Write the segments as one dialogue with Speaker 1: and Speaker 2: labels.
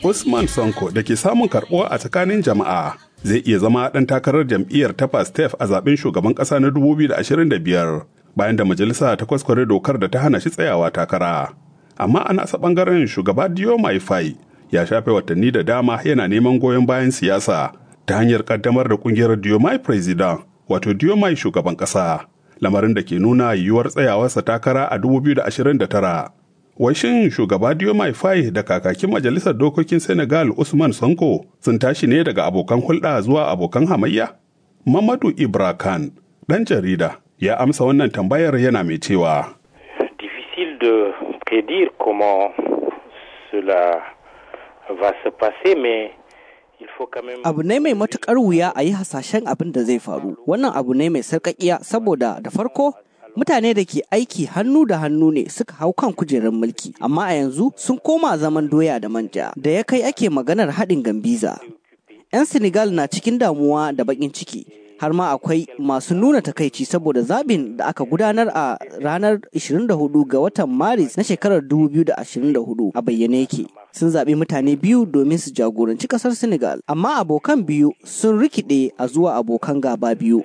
Speaker 1: Usman Sonko da ke samun karɓuwa a tsakanin jama'a zai iya zama ɗan takarar jam'iyyar ta Pastef a zaben shugaban ƙasa na 2025 bayan da majalisa ta kwaskware dokar da ta hana shi tsayawa takara. Amma a nasa ɓangaren shugaba Diomaye Faye ya shafe watanni da dama yana neman goyon bayan siyasa ta hanyar ƙaddamar da ƙungiyar Diomaye President wato Diomaye shugaban ƙasa. Lamarin da ke nuna yiwuwar tsayawarsa takara a 2029. Wai shin shugaba Diomaye Faye da kakakin majalisar dokokin Senegal Usman Sonko sun tashi ne daga abokan hulɗa zuwa abokan hamayya? Mamadu Ibra Khan, ɗan jarida, ya amsa wannan tambayar yana mai cewa.
Speaker 2: Difficile de prédire comment cela va se passer, mais
Speaker 3: Abu ne mai matukar wuya a yi hasashen abin da zai faru. Wannan abu ne mai sarƙaƙiya saboda da farko mutane da ke aiki hannu da hannu ne suka hau kan kujerar mulki amma a yanzu sun koma zaman doya da manja da ya kai ake maganar haɗin gambiza 'yan senegal na cikin damuwa da baƙin ciki har ma akwai masu nuna takaici saboda zabin da aka gudanar a ranar 24 ga watan maris na shekarar 2024 a bayyane yake sun zaɓi mutane biyu domin su jagoranci ƙasar senegal amma abokan biyu sun rikide a zuwa abokan gaba biyu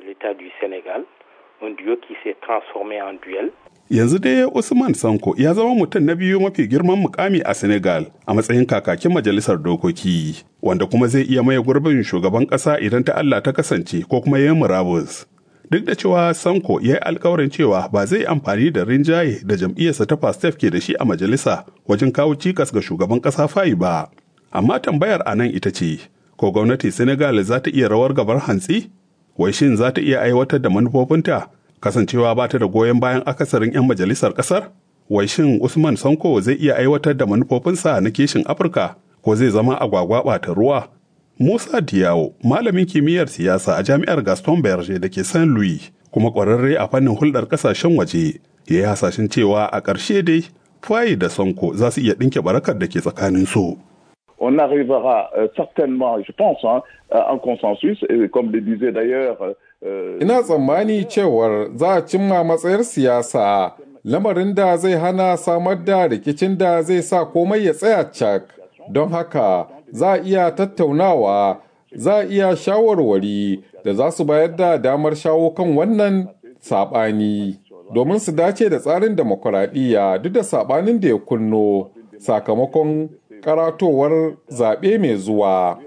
Speaker 2: un duo qui s'est transformé en duel.
Speaker 1: Yanzu dai Usman Sanko ya zama mutum na biyu mafi girman mukami a Senegal a matsayin kakakin majalisar dokoki, wanda kuma zai iya maye gurbin shugaban ƙasa idan ta Allah ta kasance ko kuma yin murabus. Duk da cewa Sanko ya yi alkawarin cewa ba zai amfani da rinjaye da jam'iyyarsa ta Pastef ke da shi a majalisa wajen kawo cikas ga shugaban ƙasa fayi ba. Amma tambayar a nan ita ce, ko gwamnati Senegal za ta iya rawar gabar hantsi? wai shin za ta iya aiwatar da manufofinta kasancewa ba ta da goyon bayan akasarin 'yan majalisar ƙasar? Wai shin Usman Sanko zai iya aiwatar da manufofinsa na kishin Afirka ko zai zama agwagwa ɓata ruwa? Musa Diyawo, malamin kimiyyar siyasa a jami'ar Gaston Berger da ke Saint Louis, kuma ƙwararre a fannin hulɗar ƙasashen waje, ya yi hasashen cewa a ƙarshe dai Faye da Sanko za su iya ɗinke barakar da ke tsakanin su.
Speaker 4: on arrivera euh, certainement, je pense, hein, à un consensus, et comme le disait d'ailleurs.
Speaker 5: Euh, Ina tsammani cewar za a cimma matsayar siyasa lamarin da zai hana samar da rikicin da zai sa komai ya tsaya cak. Don haka za a iya tattaunawa, za a iya shawarwari da za su bayar da damar shawo kan wannan saɓani. Domin su dace da tsarin demokuraɗiyya duk da saɓanin da ya kunno sakamakon karatowar zaɓe mai zuwa.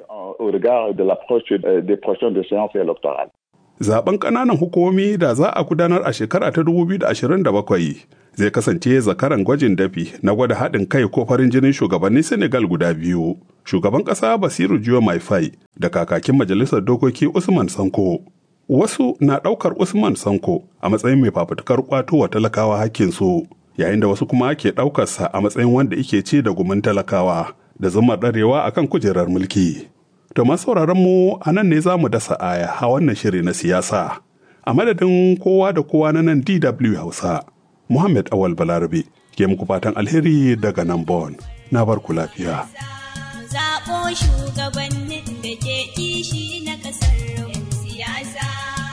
Speaker 1: Zaben ƙananan hukumomi da za a gudanar a shekara ta 2027 zai kasance zakaran gwajin dafi na gwada haɗin kai ko farin jinin shugabannin Senegal guda biyu. Shugaban ƙasa Basiru Jiyo Maifai da kakakin majalisar dokoki Usman Sanko. Wasu na ɗaukar Usman Sanko a matsayin mai fafutukar ƙwato wa talakawa hakkinsu. yayin da wasu kuma ke ɗaukarsa a matsayin wanda ike ce da gumin talakawa da zuma ɗarewa a kan kujerar mulki. To masu mu a nan ne za mu dasa aya a wannan shiri na siyasa. A madadin kowa da kowa na nan DW Hausa, Muhammad Awal Balarabe ke muku fatan alheri daga nan Bon. Na bar ku lafiya.
Speaker 6: Zaɓo shugabannin da ke kishi na ƙasar siyasa.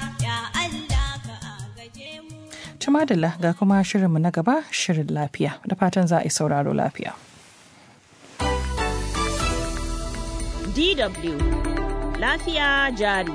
Speaker 7: Tumadala ga kuma shirinmu na gaba shirin lafiya da fatan za a yi sauraro lafiya.
Speaker 8: DW Lafiya jari.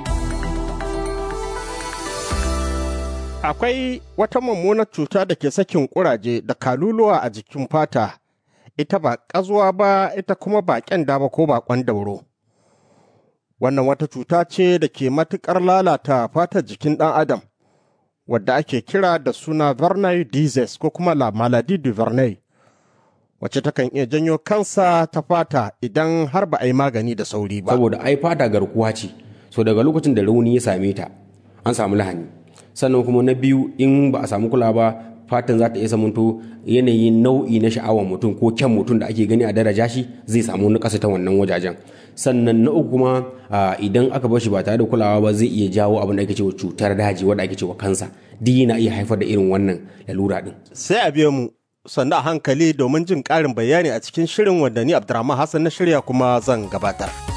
Speaker 9: Akwai wata mummunar cuta da ke sakin kuraje da kaluluwa a jikin fata, ita ba ƙazuwa ba, ita kuma ba ƙyanda ba ko baƙon dauro. Wannan wata cuta ce da ke matuƙar lalata fatar jikin ɗan Adam. wadda ake kira da suna Verneuil disease ko kuma la maladie du Verneuil, wacce takan iya janyo kansa ta fata idan har ba a yi magani da sauri ba.
Speaker 10: Saboda ai fata garkuwa ce, so daga lokacin da rauni ya same ta, an samu lahani. Sannan kuma na biyu in ba a samu kula ba, fatan za ta iya samunto yanayin nau'i na sha'awar mutum ko kyan mutum da ake gani a daraja shi zai samu na ta wannan wajajen. sannan na uku kuma idan aka bar shi ba tare da kulawa ba zai iya jawo abin da ake cewa cutar daji wanda ake cewa kansa duk yana iya haifar da irin wannan lalura din
Speaker 9: sai a biya mu sannan a hankali domin jin ƙarin bayani a cikin shirin wanda ni Abdurrahman Hassan na shirya kuma zan gabatar.